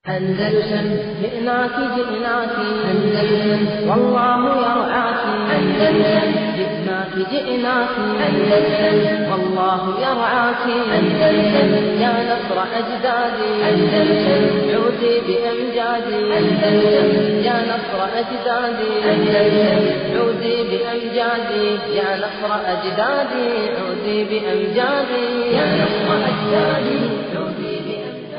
أندلسن جئناك جئناك أندلسن والله يرعاك أندلسن جئناك جئناك أندلسن والله يرعاك أندلسن يا نصر أجدادي أندلسن عودي بأمجادي أندلسن يا نصر أجدادي أندلسن عودي بأمجادي يا نصر أجدادي عودي بأمجادي يا نصر أجدادي عودي بأمجادي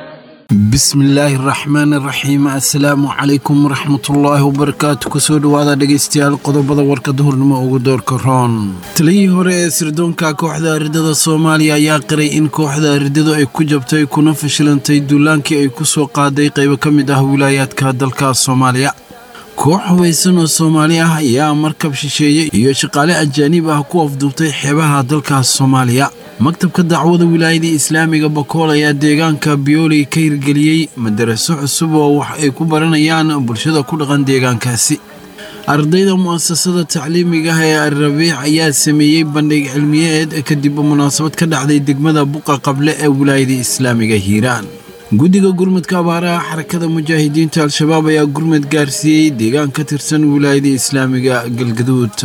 bismillaahi raxmaan raxiim assalaamu calaykum waraxmatullaahi wabarakaatu kusoo dhowaada dhegaystayaal qodobada warka duhurnimo ugu doorka roon taliyihii hore ee sirdoonka kooxda aridada soomaaliya ayaa qiray in kooxda aridadu ay ku jabtay kuna fashilantay duulaankii ay ku soo qaaday qaybo ka mid ah wilaayaadka dalka soomaaliya koox hubaysan oo soomaali ah ayaa markab shisheeye iyo shaqaale ajaaniib ah ku afduubtay xeebaha dalkaas soomaaliya maktabka dacwada wilaayada islaamiga bakool ayaa deegaanka biyooley ka hirgeliyey madaraso cusub oo wax ay ku baranayaan bulshada ku dhaqan deegaankaasi ardayda mu'asasada tacliimiga ah ee alrabiic ayaa sameeyey bandhig cilmiyeed kadib munaasabad ka dhacday degmada buqa qable ee wilaayada islaamiga hiiraan guddiga gurmudka abaaraha xarakada mujaahidiinta al-shabaab ayaa gurmud gaarsiiyey deegaan ka tirsan wilaayada islaamiga galgaduud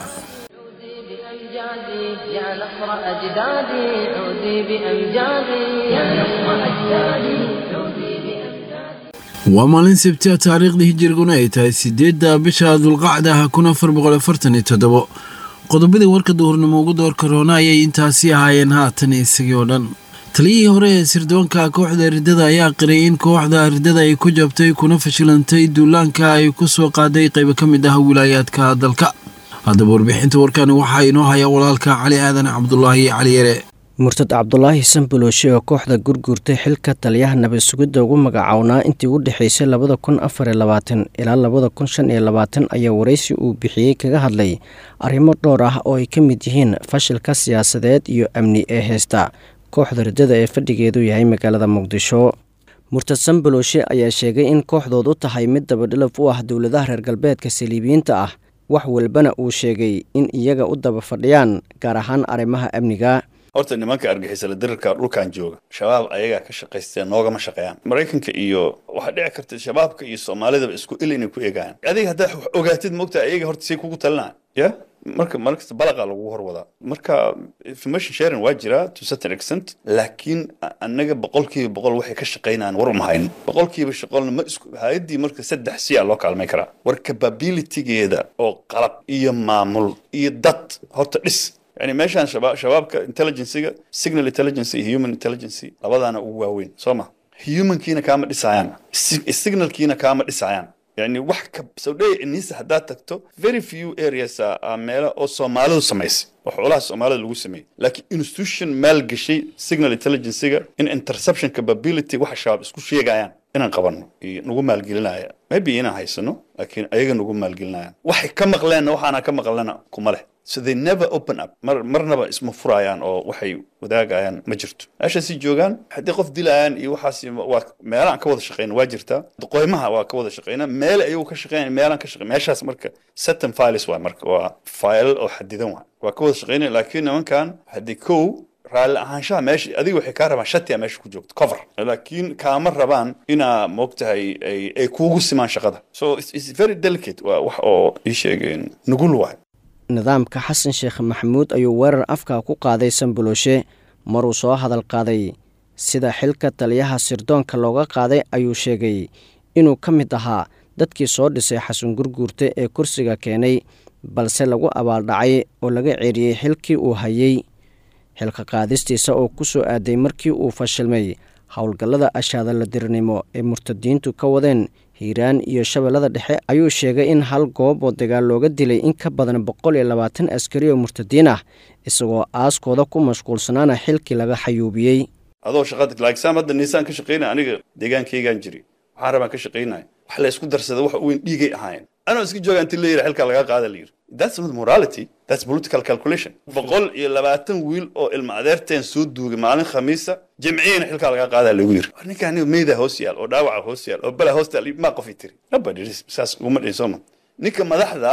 عودي بأمجادي يا نصر أجدادي عودي بأمجادي يا نصر أجدادي عودي بأمجادي waa maalin sabti taariikhda hijiriguna ay tahay sideedda bisha dulqacda kun afar boqol afartan iyo toddobo qodobadii warka duhurnimo ugu doorka roona ayay intaasi ahaayeen haatan isagii oo dhan taliyihii hore ee sirdoonka kooxda ridada ayaa qiray in kooxda ridada ay ku jabtay kuna fashilantay duulaanka ay ku soo qaaday qaybo ka mid ah wilaayaadka dalka haddaba warbixinta warkani waxaa inoo haya walaalka cali aadan cabdulaahi cali yare murtad cabdulaahi sanbalooshe oo kooxda gurguurtay xilka taliyaha nabad sugidda ugu magacownaa intii u dhexaysay labada kun afar iyo labaatan ilaa labada kun shan iyo labaatan ayaa waraysi uu bixiyey kaga hadlay arrimo dhowr ah oo ay ka mid yihiin fashilka siyaasadeed iyo amni ee heesta kooxda ridada ee fadhigeedu yahay magaalada muqdisho murtad sanbalooshe ayaa sheegay in kooxdood u tahay mid dabadhilaf u ah dowladaha reer galbeedka saliibiyiinta ah wax walbana uu sheegay in iyaga u daba fadhiyaan gaar ahaan arrimaha amniga horta nimanka argixisala dirirka dhulkan jooga shabaab ayagaa ka shaqaysteen noogama shaqeeyaan maraykanka iyo waxaa dhici karta shabaabka iyo soomaalidaba isku il inay ku eegaan adiga haddaa wax ogaatid moogta ayaga horta say kugu talinaan ya marka markasta balaqa lagu hor wadaa marka information sharing waa jiraa to certain extent laakiin annaga boqolkiiba boqol waxay ka shaqaynayaan war uma hayn boqolkiiba shaqolna ma isku hay-addii marka saddex si a loo kaalmay karaa war capabilitygeeda oo qalab iyo maamul iyo dad horta dhis yani meeshaan shaba shabaabka intelligenciga signal intelligence iyo human intelligence labadaana ugu waaweyn soo ma humankiina kaama dhisayaan signalkiina kaama dhisayaan yani wax ka sawdhey inisa haddaad tagto very few areas a meelo oo soomaalidu samaysay oo xoolaha soomaalida lagu sameeyey laakiin institution maal gashay signal intelligencega in interception capability waxa shabaab isku sheegayaan inaan qabanno iyo nagu maalgelinaya maybe inaan haysano laakiin ayaga nagu maalgelinayaan waxay ka maqleenna waxaana ka maqlena kuma leh so they never open up mar marnaba isma furayaan oo waxay wadaagayaan ma jirto meeshaasi joogaan haddii qof dilayaan iyo waxaas waa meelaan ka wada shaqeyna waa jirtaa qoymaha waa ka wada shaqeyna meel ayagu ka shaqeynaya meelaan ka shaqeyn meeshaas marka certain files waa marka waa file oo xadidan waa waa ka wada shaqeynaya laakiin nimankan haddii kow raalli ahaanshaha meesha adiga waxay kaa rabaan shatia meesha ku joogto cover laakiin kaama rabaan inaa moogtahay ay ay kuugu simaan shaqada so it's very delicate waa wax oo ii sheegeen nugul waay nidaamka xasan sheekh maxamuud ayuu weerar afka ku qaaday sanbalooshe maruu soo hadal qaaday sida xilka taliyaha sirdoonka looga qaaday ayuu sheegay inuu ka mid ahaa dadkii soo dhisay xasan gurguurta ee kursiga keenay balse lagu abaaldhacay oo laga ceeriyey xilkii uu hayey xilka qaadistiisa oo ku soo aaday markii uu fashilmay howlgallada ashaadaladirnimo ee murtadiintu ka wadeen hiiraan iyo shabeellada dhexe ayuu sheegay in hal goob oo dagaal looga dilay in ka badan boqol iyo labaatan askari oo murtadiin ah isagoo aaskooda ku mashquulsanaana xilkii laga xayuubiyey adoo shaqada laakiin hadda niisaan ka shaqaynaya aniga deegaankaygaan jiri waxaan rabaan ka shaqaynaya wax la isku darsada wax weyn dhiigay ahaayeen anoo iska jooga inti la yidhi xilkaa lagaa qaada la yidhi that's not morality that's political calculation boqol iyo labaatan wiil oo ilma adeerteen soo duugay maalin khamiisa jimciyana xilkaa lagaa qaadaa lagu yiri war ninkaa aniga meydaa hoos yaal oo dhaawaca hoos yaal oo bala hoos yaal maa qofi tiri nobody saas uguma dhihin sooma ninka madaxda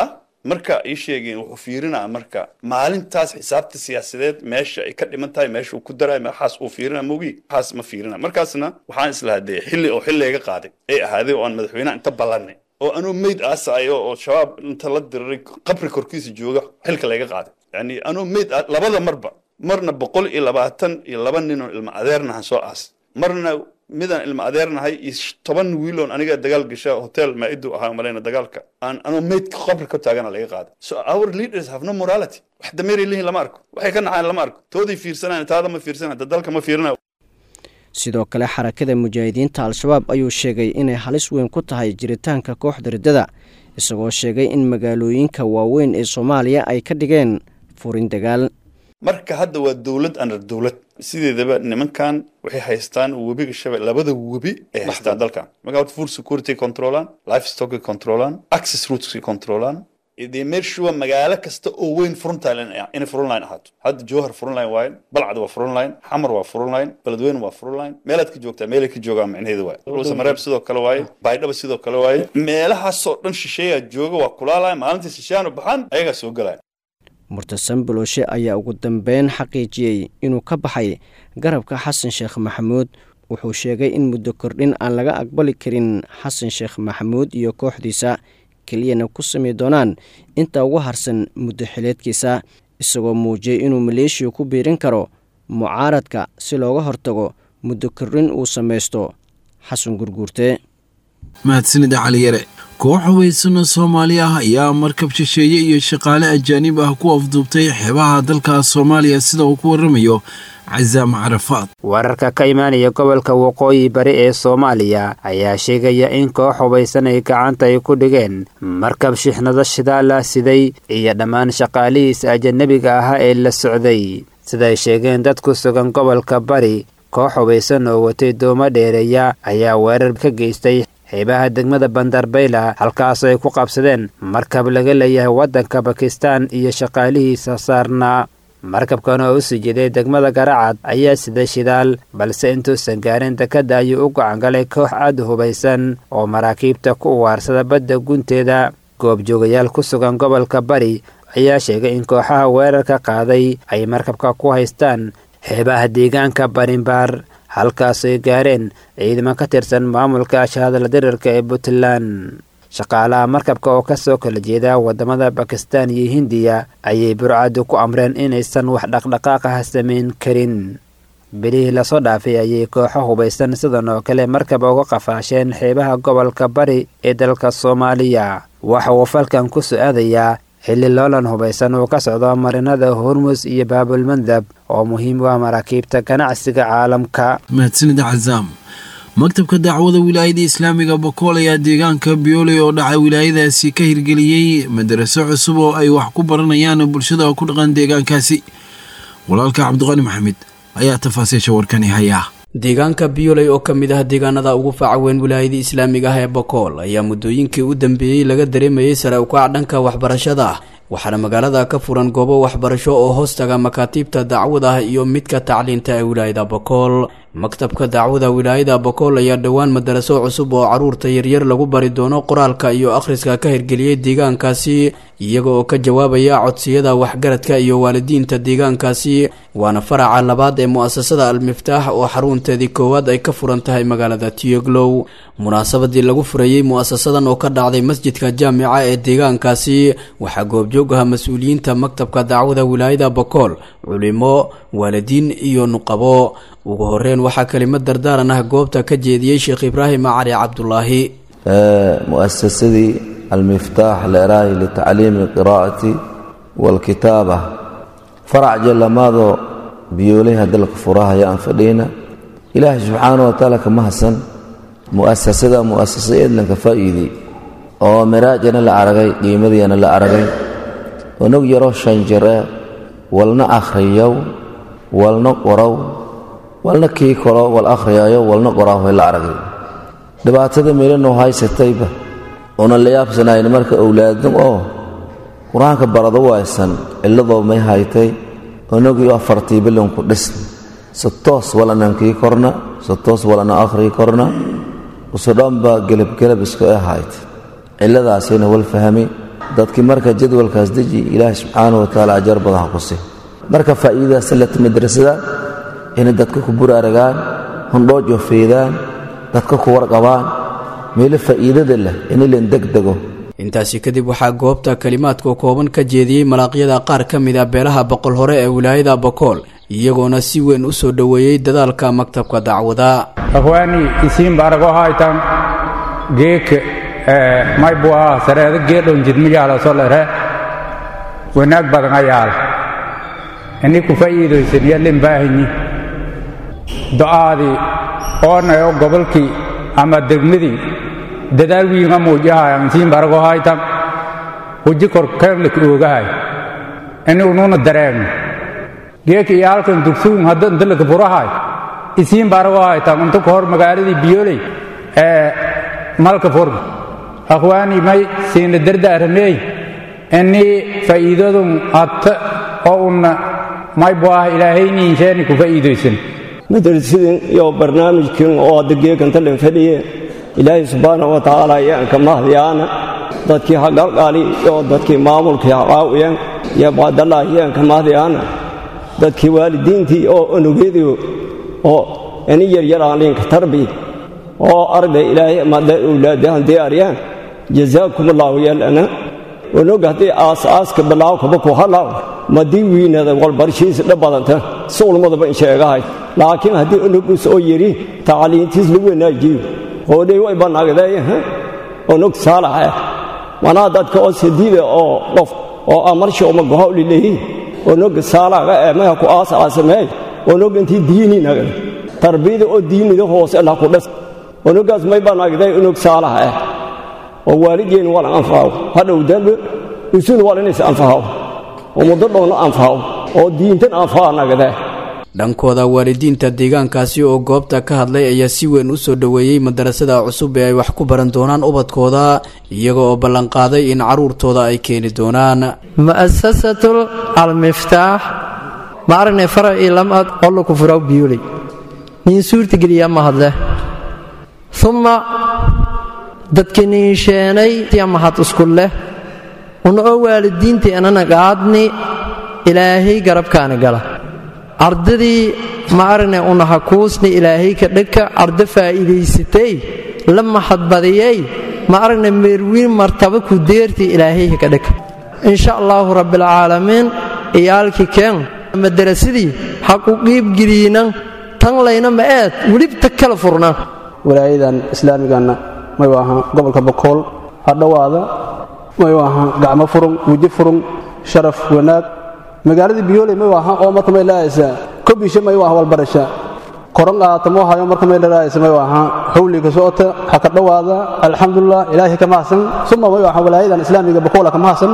marka ii sheegeen wuxuu fiirinaa marka maalintaas xisaabta siyaasadeed meesha ay ka dhiman tahay meesha uu ku daray waxaas uu fiirina mogi waxaas ma fiirina markaasna waxaan islahaa dee xilli oo xilliga qaaday ay ahaaday oo aan madaxweynaha inta ballanay oo anuu meyd aasayo oo shabaab inta la diriray qabri korkiisa jooga xilka layga qaaday yani anuu meyd labada marba marna boqol iyo labaatan iyo laba ninoo ilma adeernahan soo aas marna midaan ilma adeernahay iyo toban wiiloon aniga dagaal gasha hotel maa'idu ahaa malayna dagaalka aan anoo meydka qabri ka taagana laga qaaday so our leaders have no morality wax dameeray leeyihin lama arko waxay ka nacaan lama arko tooday fiirsanaan taada ma fiirsanaan dadalka ma fiirina sidoo kale xarakada mujaahidiinta al-shabaab ayuu sheegay inay halis weyn ku tahay jiritaanka kooxda riddada isagoo sheegay in magaalooyinka waaweyn ee soomaaliya ay ka dhigeen furin dagaal marka hadda waa dowlad anar dowlad sideedaba nimankan waxay haystaan webiga shabeelle labada webi ay haystaan dalkan marka horta food security controlan life stock controlan access routes controlan dee meeshuwa magaalo kasta oo weyn frontline inay frontline ahaato hadda jowhar frontline waaye balcad waa frontline xamar waa frontline beledweyne waa frontline meelaad ka joogtaa meelay ka joogaan micnaheedu waaye dhuusamareeb sidoo kale waaye baydhaba sidoo kale waaye meelahaasoo dhan shisheeyaa jooga waa kulaalaya maalintii shisheeyaan u baxaan ayagaa soo galaya murtasan bulooshe ayaa ugu dambeyn xaqiijiyey inuu ka baxay garabka xasan sheekh maxamuud wuxuu sheegay in muddo kordhin aan laga aqbali karin xasan sheekh maxamuud iyo kooxdiisa keliyana ku sami doonaan inta ugu harsan muddo xileedkiisa isagoo muujiyey inuu maleeshiya ku biirin karo mucaaradka si looga hortago muddo kordhin uu samaysto xasan gurguurte mahadsanida cali yare koox haweysano soomaali ah ayaa markab shisheeye iyo shaqaale ajaanib ah ku afduubtay xeebaha dalka soomaaliya sida uu ku waramayo casaam carafaad wararka ka imaanaya gobolka waqooyi bari ee soomaaliya ayaa sheegaya in koox hubaysan ay gacanta ay ku dhigeen markab shixnado shidaala siday iyo dhammaan shaqaalihiisa ajanabiga ahaa ee la socday siday sheegeen dad ku sugan gobolka bari koox hubaysan oo watay doomo dheereeya ayaa weerar ka geystay xeebaha degmada bandarbayla halkaasoo ay ku qabsadeen markab laga leeyahay waddanka bakistan iyo shaqaalihiisa saarnaa markabkan oo u sii jeeday degmada garacad ayaa sida shidaal balse intuusan gaarin dekadda ayuu u gacangalay koox aad hubaysan oo maraakiibta ku uwaarsada badda gunteeda goobjoogayaal ku sugan gobolka bari ayaa sheegay in kooxaha weerarka qaaday ay markabka ku haystaan xeebaha deegaanka barinbaar halkaasay gaareen ciidamo ka tirsan maamulka ashahadala dirirka ee puntland shaqaalaha markabka oo ka soo kala jeeda waddamada bakistan iyo hindiya ayay burcaddu ku amreen inaysan wax dhaqdhaqaaqaha samayn karin bilihii lasoo dhaafay ayay kooxo hubaysan sidan oo kale markab uga qafaasheen xeebaha gobolka bari ee dalka soomaaliya waxa uu falkan ku su-aadayaa xilli loolan hubaysan uu ka socdo marinada hormus iyo baabulmandab oo muhiim u ah maraakiibta ganacsiga caalamka mahadsanida casaam maktabka dacwada wilaayada islaamiga bokool ayaa deegaanka biyooley oo dhacay wilaayadaasi ka hirgeliyey madaraso cusub oo ay wax ku baranayaan bulshada ku dhaqan deegaankaasi walaalka cabdiqani maxamed ayaa tafaasiisha warkani hayaa deegaanka biyoley oo ka mid ah deegaanada ugu faaca weyn wilaayada islaamiga ah ee bokool ayaa muddooyinkii u dambeeyey laga dareemayey sare ukac dhanka waxbarashada ah waxaana magaalada ka furan goobo waxbarasho oo hoostaga makaatiibta dacwada iyo midka tacliinta ee wilaayada bokool maktabka dacwada wilaayada bokool ayaa dhowaan madaraso cusub oo caruurta yaryar lagu bari doono qoraalka iyo akhriska ka hirgeliyey deegaankaasi iyaga oo ka jawaabaya codsiyada waxgaradka iyo waalidiinta deegaankaasi waana faraca labaad ee mu-asasada al-miftaax oo xarunteedii koowaad ay ka furan tahay magaalada tiyoglow munaasabadii lagu furayey mu-asasadan oo ka dhacday masjidka jaamica ee deegaankaasi waxaa goobjoog aha mas-uuliyiinta maktabka dacwada wilaayada bokool culimo waalidiin iyo nuqabo ugu horeyn waxaa kelimad dardaaran ah goobta ka jeediyey sheekh ibraahim cali cabdulaahi muasasadii almiftaax leeraahi litacliimi alqiraa'ati waalkitaaba farac jallamaadoo biyoolaha dalka furahaya aan fadhiyna ilaahay subxaana wa tacaala kama hasan mu'asasada mu'asasa eedlanka faa'iidey oo miraajana la aragay qiimadiina la aragay onog yaroo shanjare walna akhriyow walna qorow walna kii koro wal akhriyaayo walna qoraahoy la aragay dhibaatada meelanoo haysatayba oona la yaabsanayn marka owlaadin oo qur-aanka barado waysan cilladoo may haytay onogii afartii bilinku dhisn si toos walanan kii korna si toos walana akhrii korna usudhanba gelabgelab isku e haytay cilladaasina wal fahmi dadkii marka jadwalkaas deji ilaahay subxaana wa tacaala ajar badan ha ku si marka faa'iidadaas lata madrasada inay dadka ku buraaragaan hundhoojo feydaan dadka ku warqabaan meelo faa'iidada leh inilan degdego intaasi kadib waxaa goobta kalimaadka kooban ka jeediyey malaaqyada qaar ka mid a beelaha boqol hore ee wilaayada bokool iyagoona si weyn u soo dhoweeyey dadaalka maktabka dacwada akhwaani isiin baarago haytan geeke may buu ahaa sareeda geedhon jidmiyaala solere wanaag badan ayaal ini ku fa'iidaysan yallin baahanyi do'aadii oonayo gobolkii ama degmadii dadaal wiinga muujahayan isiin baarago haytan huji kor keenlik oogahay ini ununa dareemno geeka iyo halkan dugsuun hadda intalaka furahay isiin baarago haytan unta ka hor magaaladii biyoley ee malka furga akhwaani may siina dardaaramey ini faa'iidadun atta oo unna may bu ah ilaahayniinsheeni ku faa'iidaysan madrasadin iyo barnaamijkin oo hadda geekanta dhan fadhiye ilaahay subxaana wa tacaala ayaan ka mahdiyaana dadkii hagalgaali iyo dadkii maamulkii haqaawiyan iyo bacdallah ayaan ka mahdiyaana dadkii waalidiintii oo onugeediyo oo ini yaryaraan liinka tarbi oo arday ilaahay amada awlaadahan diyaariyaan jazaakum allaahu yalana onog haddii aas-aaska bilaaw kaba ku halaaw madii wiinada walbarshiisa dha badanta si ulmadaba in sheegahay laakiin haddii onogus oo yidhi tacliintiis lagu wanaajiyo hoodhay way bannaagdee onog saalaxa manaa dadka oo sadiida oo qof oo amarsha uma gohawli leeyihin onog saalaga ee maya ku aas-aasamee onog intii diini nagada tarbiyada oo diinida hoose lah ku dhas onogaas may bannaagdee onog saalaha ah oo waalidgeenu waa la anfaco hadhow dambe isuna waa inays anfaco oo muddo dhowna anfaco oo diintan anfaca nagadee dhankooda waalidiinta deegaankaasi oo goobta ka hadlay ayaa si weyn u soo dhoweeyey madarasada cusub ee ay wax ku baran doonaan ubadkooda iyaga oo ballanqaaday in carruurtooda ay keeni doonaan mu'asasatul almiftaax ma aragnay faracii lamad qollo ku furaw biyuley nin suurtageliya ma hadle uma dadki niinsheenay mahad isku leh una oo waalidiinteennana gaadni ilaahay garabkaana gala ardadii ma aragnay una hakuusni ilaahay ka dhegka arda faa'iidaysatay la mahadbadiyey ma aragnay meerwiin martaba ku deertii ilaahay ka dhegka insha allaahu rabbilcaalamiin iyaalkii keen madarasadii ha ku qiibgeliyinan tan layna ma eed welibta kala furna walaayadan islaamiganna may ahaa gobolka bokool ha dhowaada may ahaa gacmo furun weji furun sharaf wanaag magaaladii biyooley may ahaa oo marka may laayaysaa kobisha may aha walbarasha koran qaatamoo hayo marka may lalaayaysa may ahaa hawliga socota ha ka dhowaada alxamdulilah ilaahay ka mahadsan suma may ahaa walaayadan islaamiga bokool ka mahadsan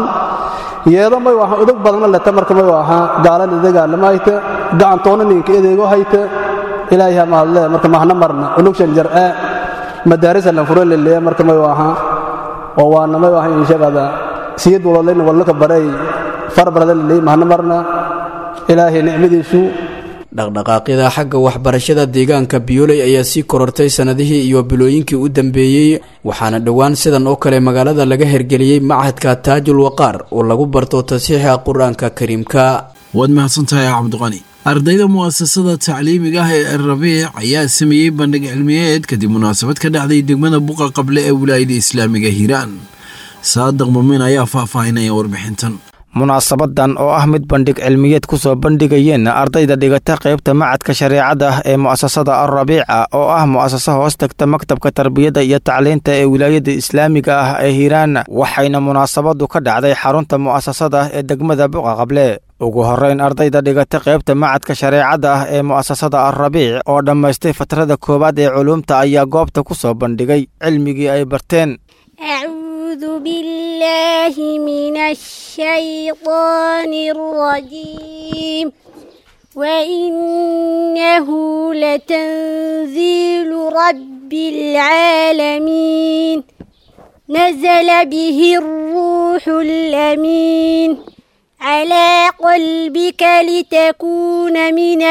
yeedo may ahaa udog badanna leta marka may ahaa gaalada dagaalama hayta gacantoona ninka edeego hayta ilaahay ha mahadle marka mahna marna unugshan jar'e madaarisa lan furo leleeya marka may ahaa oo waana may ahaa inshaqada siyad waloleyna wallaka baray farbarada leleey mahna marna ilaahay nicmadiisu dhaqdhaqaaqyada xagga waxbarashada deegaanka biyooley ayaa sii korortay sannadihii iyo bilooyinkii u dambeeyey waxaana dhowaan sidan oo kale magaalada laga hergeliyey machadka taajul waqaar oo lagu barto tasiixa qur-aanka kariimka waad mahadsantahay cabdiqani ardayda mu'asasada tacliimiga ah ee rabiic ayaa sameeyey bandhig cilmiyeed kadib munaasabad ka dhacday degmada buqa qable ee wilaayada islaamiga hiiraan saadaq mumin ayaa faahfaahinaya warbixintan munaasabadan oo ah mid bandhig cilmiyeed ku soo bandhigayeen ardayda dhigata qaybta macadka shareecada ah ee mu'asasada alrabiica oo ah mu'asasa hoos tagta maktabka tarbiyadda iyo tacliinta ee wilaayada islaamiga ah ee hiiraan waxayna munaasabadu ka dhacday xarunta mu'asasada ee degmada buqaqable ugu horrayn ardayda dhigata qaybta macadka shareecada ah ee mu'asasada alrabiic oo dhammaystay fatrada koowaad ee culuumta ayaa goobta ku soo bandhigay cilmigii ay barteen أعوذ بالله من الشيطان الرجيم وإنه لتنزيل رب العالمين نزل به الروح الأمين على قلبك لتكون من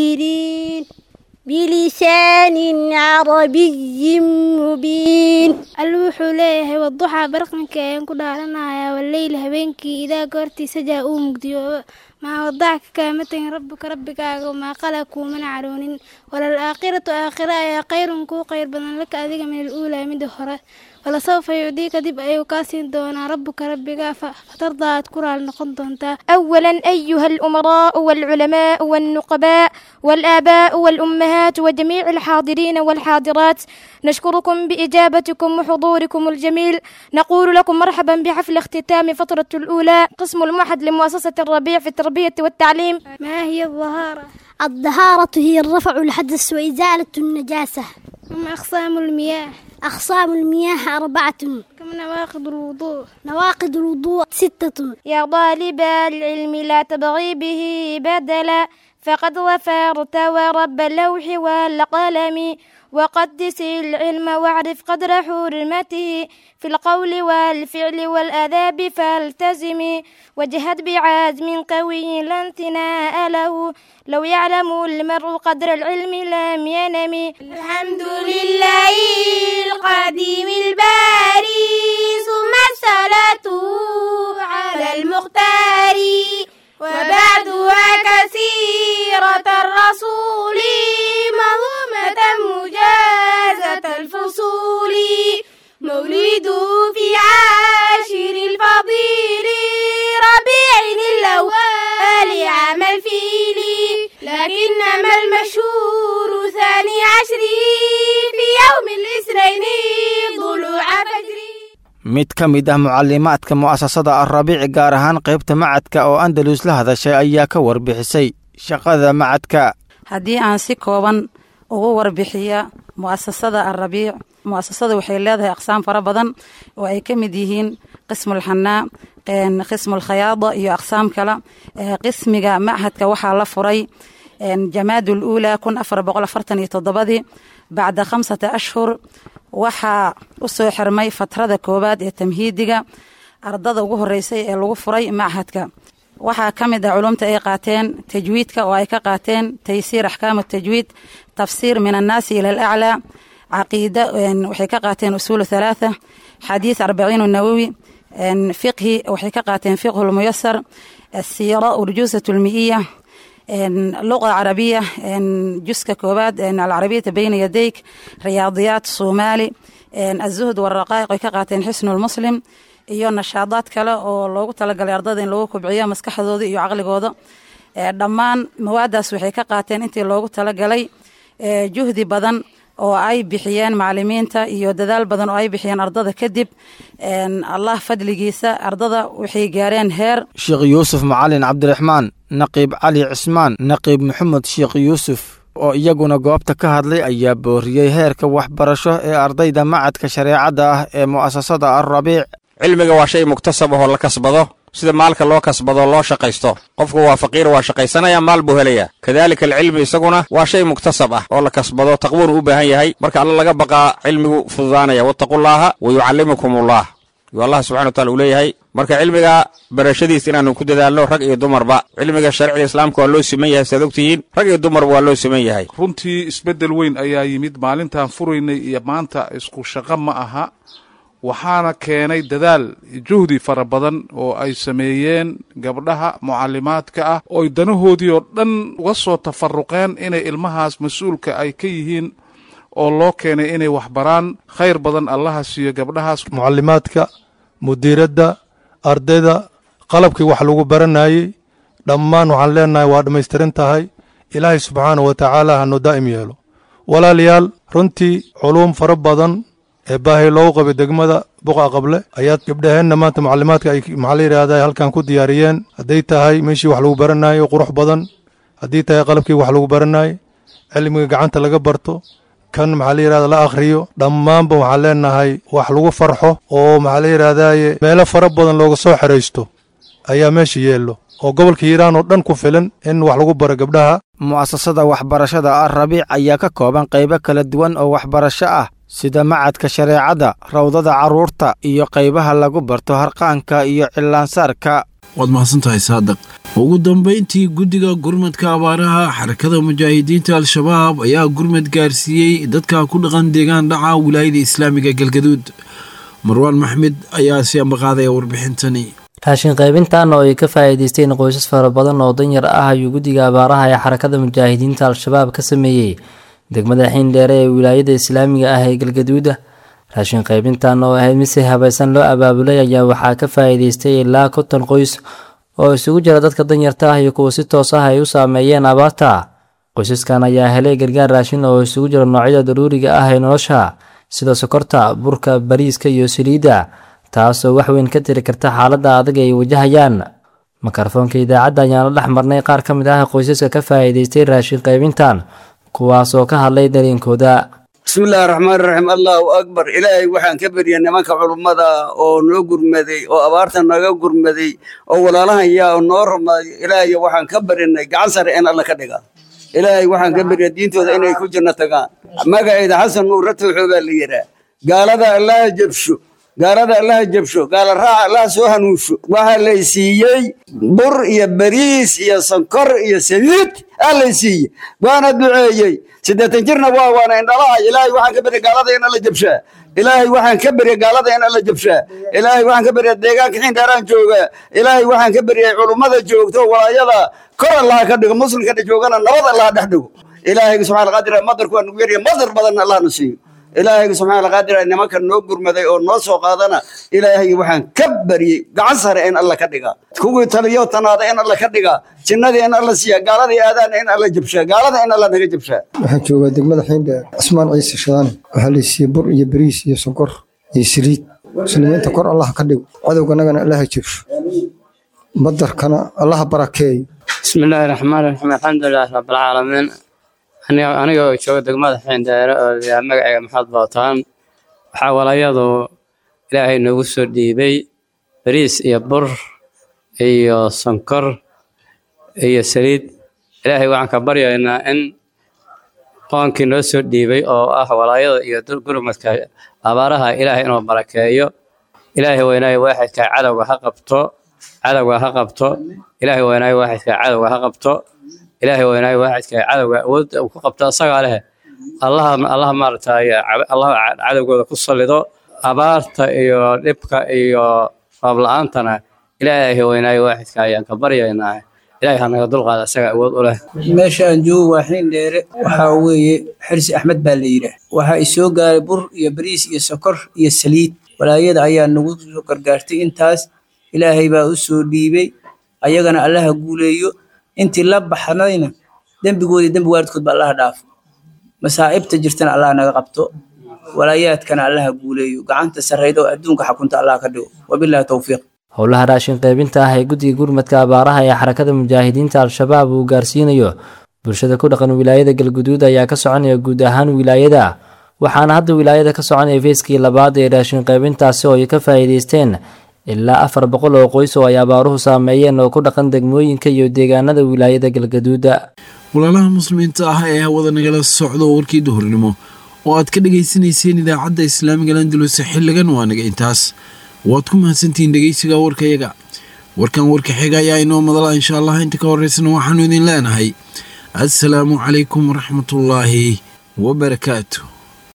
المنذرين بلسان عربي مبين alla wuxuu leeyahay waduxaa barqanka ayaan ku dhaaranayaa waleyli habeenkii idaa goortiisa jaa uu mugdiyoobo maa wadacka kaama tegin rabbuka rabbigaaga maa qala kuumana caroonin walal aakhiratu aakhira ayaa khayrun kuu khayr badan laka adiga min aluulaa mida hore walasawfa yucdiika dib ayuu kaa siin doonaa rabbuka rabbigaa fatardaa aad ku raali noqon doontaa أولا أيها الأمراء والعلماء والنقباء والآباء والأمهات وجميع الحاضرين والحاضرات نشكركم بإجابتكم وحضوركم الجميل نقول لكم مرحبا بحفل اختتام فترة الأولى قسم المعهد لمؤسسة الربيع في التربية والتعليم ما هي الظهارة؟ الظهارة هي الرفع الحدث وإزالة النجاسة ما أقسام المياه؟ أقسام المياه أربعة كم نواقض الوضوء؟ نواقض الوضوء ستة يا طالب العلم لا تبغي به بدلا فقد ظفرت ورب اللوح والقلم وقدس العلم واعرف قدر حرمته في القول والفعل والآداب فالتزم وجهد بعزم قوي لا انتناء له لو يعلم المرء قدر العلم لم ينم الحمد لله القديم الباري ثم الصلاة على المختار وبعدها كثيرة الرسول منظومة مجازة الفصول مولده في عاشر الفضيل ربيع الأول عام الفيل لكنما المشهور ثاني عشر في يوم الاثنين ضلوع فجر mid ka mid ah mucalimaadka mu'asasada alrabiic gaar ahaan qaybta macadka oo andalus la hadashay ayaa ka warbixisay shaqada macadka haddii aan si kooban ugu warbixiya mu'asasada alrabiic mu'asasada waxay leedahay aqsaam fara badan oo ay ka mid yihiin qismulxanaa qismulkhayaada iyo aqsaam kale qismiga machadka waxaa la furay jamaad uluulaa kun afar boqol afartan iyo toddobadii bacda khamsata ashhur waxaa u soo xirmay fatrada koowaad ee tamhiidiga ardada ugu horeysay ee lagu furay machadka waxaa ka mid ah culumta ay qaateen tajwiidka oo ay ka qaateen taysiir axkaamu tajwiid tafsiir min annaasi ila alaclaa caqiida waxay ka qaateen usuulu halaatha xadiis arbaciinu nawowi fiqhi waxay ka qaateen fiqhu lmuyasar asiira urjuusat lmi'iya luqa carabiya juska koowaad alcarabiyata bayna yadayk riyaadiyaat soomaali azuhd waraqaa'iq ay ka qaateen xisnu lmuslim iyo nashaadaad kale oo loogu talagalay ardada in lagu kubciyo maskaxdooda iyo caqligooda dhammaan mawaadaas waxay ka qaateen intii loogu talagalay juhdi badan oo ay bixiyeen macalimiinta iyo dadaal badan oo ay bixiyeen ardada kadib allah fadligiisa ardada waxay gaareen heer sheekh yuusuf macalin cabdiraxmaan naqiib cali cismaan naqiib maxamed sheekh yuusuf oo iyaguna goobta ka hadlay ayaa booriyey heerka waxbarasho ee ardayda macadka shareecadda ah ee mu'asasada alrabiic cilmiga waa shay muktasab ahoo la kasbado sida maalka loo kasbado loo shaqaysto qofku waa faqiir waa shaqaysanaya maal buu helayaa kadaalika alcilmi isaguna waa shay muktasab ah oo la kasbado taqwuunu u baahan yahay marka alla laga baqaa cilmigu fududaanaya wattaqullaaha wa yucallimukumullah yuu allah subxana wataala uu leeyahay marka cilmiga barashadiis inaannu ku dadaalno rag iyo dumarba cilmiga sharciga islaamka waa loo siman yahay saad ogtihiin rag iyo dumarba waa loo siman yahay runtii isbeddel weyn ayaa yimid maalintaan furaynay iyo maanta isku shaqo ma aha waxaana keenay dadaal juhdi fara badan oo ay sameeyeen gabdhaha mucalimaadka ah ooy danahoodii oo dhan uga soo tafaruqeen inay ilmahaas mas-uulka ay ka yihiin oo loo keenay inay waxbaraan khayr badan allaha siiyo gabdhahaas mucalimaadka mudiiradda ardayda qalabkii wax lagu baranayey dhammaan waxaan leenahay waa dhammaystiran tahay ilaahay subxaana wa tacaala hanu daa'im yeelo walaalayaal runtii culuum fara badan ee baahi loogu qabay degmada buqa qable ayaad gabdhaheenna maanta mucalimaadka ay maxaa la yidhaahda halkan ku diyaariyeen hadday tahay meeshii wax lagu baranayo qurux badan haddii tahay qalabkii wax lagu baranayo cilmiga gacanta laga barto kan maxaa la yidhahda la akhriyo dhammaanba waxaan leenahay wax lagu farxo oo maxaa la yidhaahdaye meelo fara badan looga soo xeraysto ayaa meesha yeello oo gobolka hiiraan oo dhan ku filan in wax lagu baro gabdhaha mu'asasada waxbarashada alrabiic ayaa ka kooban qaybo kala duwan oo waxbarasho ah sida macadka shareecadda rawdada carruurta iyo qaybaha lagu barto harqaanka iyo cillaansaarka waad mahadsantahay saadaq ugu dambayntii guddiga gurmadka abaaraha xarakada mujaahidiinta al-shabaab ayaa gurmad gaarsiiyey dadka ku dhaqan deegaan dhaca wilaayada islaamiga galgaduud marwaan maxmed ayaa si ambaqaadaya warbixintani raashin qaybintan oo ay ka faa'iidaysteen qoysas fara badan oo danyar ah ayuu guddiga abaaraha ee xarakada mujaahidiinta al-shabaab ka sameeyey degmada xiindheere ee wilaayada islaamiga ah ee galgaduuda raashin qaybintan oo ahayd mid si habaysan loo abaabulay ayaa waxaa ka faa'iidaystay ilaa konton qoys oo isugu jira dadka danyarta ah iyo kuwa si toos ah ay u saameeyeen abaarta qoysaskan ayaa helay gargaar raashin oo isugu jira noocyada daruuriga ah ee nolosha sida sokorta burka bariiska iyo saliidda taasoo wax weyn ka tiri karta xaaladda adag ay wajahayaan mikrofoonka idaacadda ayaan la dhex marnay qaar ka mid ah qoysaska ka faa'iidaystay raashin qaybintan kuwaasoo ka hadlay dareenkooda bismillahi raxmaan raxiim allahu akbar ilaahay waxaan ka berya nimanka culummada oo noo gurmaday oo abaarta naga gurmaday oo walaalahan yaa noo rumaayo ilaahay waxaan ka barinay gacan sare in alla ka dhiga ilaahay waxaan ka berya diintooda inay ku jirno tagaan magaceeda xasan nuur ratowxoo baa la yidhaa gaalada allaha jabsho gaalada allaha jabsho gaala raaca allaha soo hanuunsho waxaa lay siiyey bur iyo bariis iyo sonkor iyo saliid aa lay siiyey waana duceeyey siddeetan jirna waa waana indhalahay ilaahay waxaan ka berya gaalada in alla jabshaa ilaahay waxaan ka berya gaalada in alla jabshaa ilaahay waxaan ka berya deegaanka xiindheeraan jooga ilaahay waxaan ka beryay culummada joogto walaayada kor allaha ka dhigo muslimka joogana nabad allaha dhex dhigo ilaahayga subxaana qaadir madarku waa nugu yarya madar badanna allahna siiyo ilaahayga subxaana qaadir nimanka noo gurmaday oo noo soo qaadana ilaahay waxaan ka baryey gacan sare in alla ka dhiga kuwii taliyo tanaada in alla ka dhiga jinnadii in alla siiya gaaladii aadaana in alla jabshaa gaalada in alla naga jabshaa waxaan joogaa degmada xiindheer cismaan ciise shadaane waxaa la siiyey bur iyo bariis iyo sonkor iyo saliid muslimiinta kor allaha ka dhigo cadowganagana allaha jabsho badarkana allaha barakeeyo bismillaahi raxmaan raxiim alxamdulilaahi rabbilcaalamiin aniga oo jooga degmada xiindheere oo layaa magacayga maxamed bootaan waxaa walayadu ilaahay noogu soo dhiibay bariis iyo bur iyo sonkor iyo saliid ilaahay waxaan ka baryaynaa in qoonkii noo soo dhiibay oo ah walaayada iyo gurmadka abaaraha ilaahay inuu barakeeyo ilaahay weynaayo waaxidka cadowga ha qabto cadowga ha qabto ilaahay weynaayo waaxidka cadowga ha qabto ilaahay weynaayo waaxidka cadowga awood uu ku qabto asagaa leh allaha allaha maaragtay allaha cadowgooda ku sallido abaarta iyo dhibka iyo roob la-aantana ilaahay weynaayo waaxidka ayaan ka baryaynaa ilaahay ha naga dulqaada asaga awood u leh meesha aan joogo waa xiindheere waxaa weeye xirsi axmed baa la yidhaah waxaa isoo gaaray bur iyo bariis iyo sokor iyo saliid walaayada ayaa nagu soo gargaartay intaas ilaahay baa u soo dhiibay ayagana allaha guuleeyo intii la baxnayna dembigoodii dembi waalidkoodba allaha dhaafo masaa'ibta jirtana allaha naga qabto walaayaadkana allaha guuleeyo gacanta sarrayda oo adduunka xakunta allaha ka dhigo wabillahi towfiiq howlaha raashin qaybinta ah ee guddiga gurmadka abaaraha ee xarakada mujaahidiinta al-shabaab uu gaarsiinayo bulshada ku dhaqan wilaayada galguduud ayaa ka soconaya guud ahaan wilaayada waxaana hadda wilaayada ka soconaya feeskii labaad ee raashin qaybintaasi oo ay ka faa'iidaysteen ilaa afar boqol oo qoys oo ay abaaruhu saameeyeen oo ku dhaqan degmooyinka iyo deegaanada wilaayada galgaduuda walaalaha muslimiinta ah ee hawada nagala socdo warkii duhurnimo oo aad ka dhegaysanayseen idaacadda islaamiga landulus xilligan waa naga intaas waad ku mahadsantihiin dhegeysiga warkayaga warkan warka xiga ayaa inoo madala insha allah inta ka horeysana waxaanu idin leenahay assalaamu calaykum waraxmatullaahi wabarakaatu